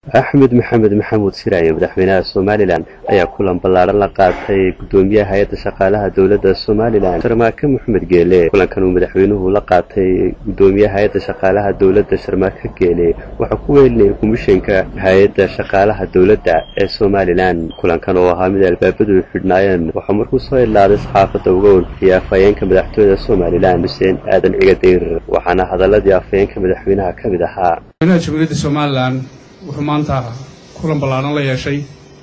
axmed maxamed maxamuud siraaye madaxweynaha somalilan ayaa kulan ballaadhan la qaatay guddoomiyaha hay-adda shaqaalaha dowladda somalilan sharmaake maxamed geele kulankan uu madaxweynuhu la qaatay guddoomiyaha hay-adda shaqaalaha dowladda sharmaake geele waxaa ku weelinayay komishanka hay-adda shaqaalaha dowladda ee somalilan kulankan oo ahaa mid albaabadu xidhnaayeen waxaa markuu soo ilaaday saxaafadda uga warbixiyay afhayeenka madaxtooyada somalilan xuseen aadan cigadayr waxaana hadaladii afhayeenka madaxweynaha ka mid ahaa jamhuuriyadda somalilan wuxuu maanta kulan ballaadhan la yeeshay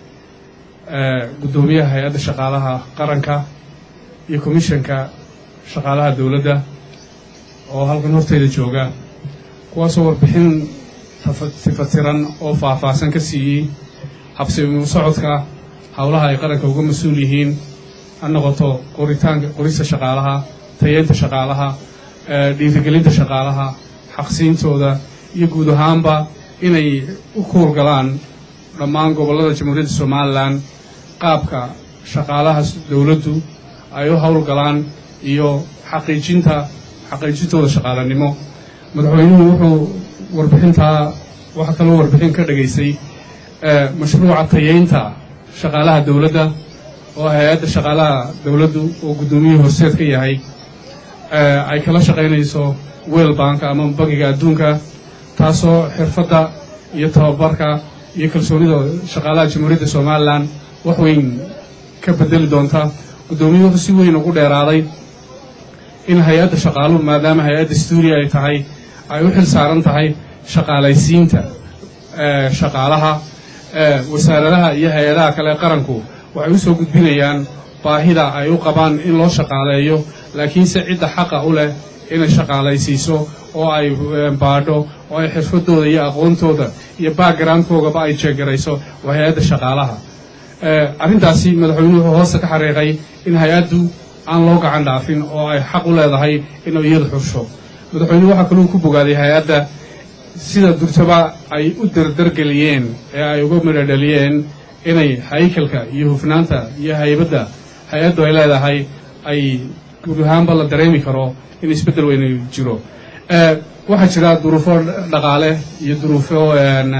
guddoomiyaha hay-adda shaqaalaha qaranka iyo komishanka shaqaalaha dowladda oo halkan horteyda jooga kuwaasoo warbixin tifatiran oo faahfaahsan ka siiyey habsimu socodka howlaha ay qaranka uga mas-uul yihiin ha noqoto qoritaanka qorista shaqaalaha tayeynta shaqaalaha dhiirigelinta shaqaalaha xaqsiintooda iyo guud ahaanba inay u kuurgalaan dhammaan gobollada jamhuuriyadda somalilan qaabka shaqaalaha dowladdu ay u howlgalaan iyo xaqiijinta xaqiijintooda shaqaalanimo madaxweynuhu wuxuu warbixintaa waxaa kaloo warbixin ka dhegaysay mashruuca tayeynta shaqaalaha dowladda oo hay-adda shaqaalaha dowladdu oo guddoomiyihii horseed ka yahay ay kala shaqaynayso weel banka ama bangiga adduunka taasoo xirfadda iyo tababarka iyo kalsoonida shaqaalaha jamhuuriyadda somalilan wax weyn ka bedeli doonta guddoomiyuhu wuxuu si weyn ugu dheeraaday in hay-adda shaqaaluhu maadaama hay-adda stuudiya ay tahay ay u xil saaran tahay shaqaalaysiinta shaqaalaha wasaaradaha iyo hay-adaha kale qaranku waxay u soo gudbinayaan baahida ay u qabaan in loo shaqaaleeyo laakiinse cidda xaqa u leh inay shaqaalaysiiso oo ay baadho oo ay xirfadooda iyo aqoontooda iyo backgroundkoogaba ay jeegarayso waa hay-adda shaqaalaha arrintaasi madaxweynuhu wuxuu hoosta ka xariiqay in hay-addu aan loo gacan dhaafin oo ay xaq u leedahay inuu iyadu xursho madaxweynuhu waxaa kaluu ku bogaaday hay-adda sida durtaba ay u dardargeliyeen ee ay uga midhodhaliyeen inay haykalka iyo hufnaanta iyo haybadda hay-addu ay leedahay ay guud ahaanba la dareemi karo in isbeddel weyna jiro waxaa jira duruufo dhaqaale iyo duruufo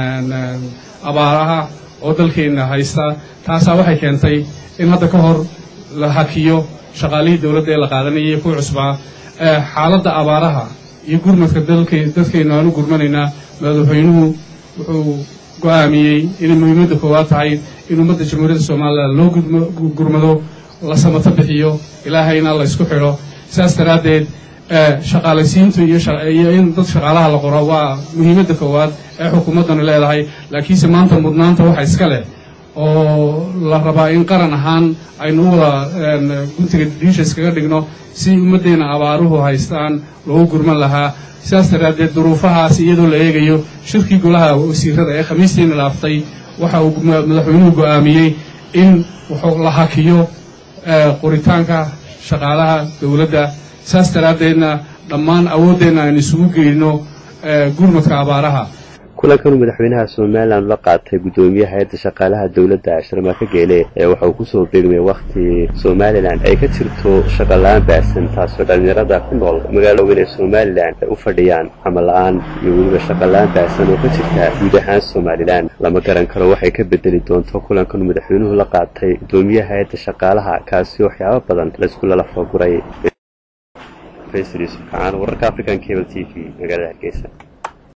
abaaraha oo dalkeenna haysta taasaa waxay keentay in hadda ka hor la hakiyo shaqaalihii dowladda ee la qaadanayay ku cusbaa xaaladda abaaraha iyo gurmadka dadkeennu aan u gurmanaynaa madaxweynuhu wuxuu go'aamiyey inay muhiimadda koowaad tahay in ummadda jamhuuriyadda somalilan loo gurmado la samato bixiyo ilaahayna la ysku xidho sidaas daraaddeed shaqaalaysiintu iyo in dad shaqaalaha la qoro waa muhiimadda koowaad ee xukuumaddanu leedahay laakiinse maanta mudnaanta waxa iska leh oo la rabaa in qaran ahaan aynu u wada guntiga dhiisha iskaga dhigno si ummaddeenna abaaruhu haystaan loogu gurman lahaa sidaas daraaddeed duruufahaas iyadoo la eegayo shirkii golaha wasiirada ee khamiistiina dhaaftay waxa uu madaxweynuhu go'aamiyey in wuxuu la hakiyo qoritaanka shaqaalaha dowladda saas daraaddeedna dhammaan awooddeenna aynu isugu geyno gurmadka abaaraha kulankanuu madaxweynaha somalilan la qaatay guddoomiyaha hay-adda shaqaalaha dowladda sharmaake geele ee waxa uu kusoo beegmay wakhti somalilan ay ka jirto shaqala-aan baahsan taasoo dhallinyarada ku nool magaalo weyn ee somalilan ay u fadhiyaan camal la-aan iyo weliba shaqala-aan baahsan oo ka jirta guud ahaan somalilan lama garan karo waxay ka bedeli doonto kulankanuu madaxweynuhu la qaatay guddoomiyaha hay-adda shaqaalaha kaasi waxyaabo badan laysku lala fooguray wararka african cable t v magaalada hargeysa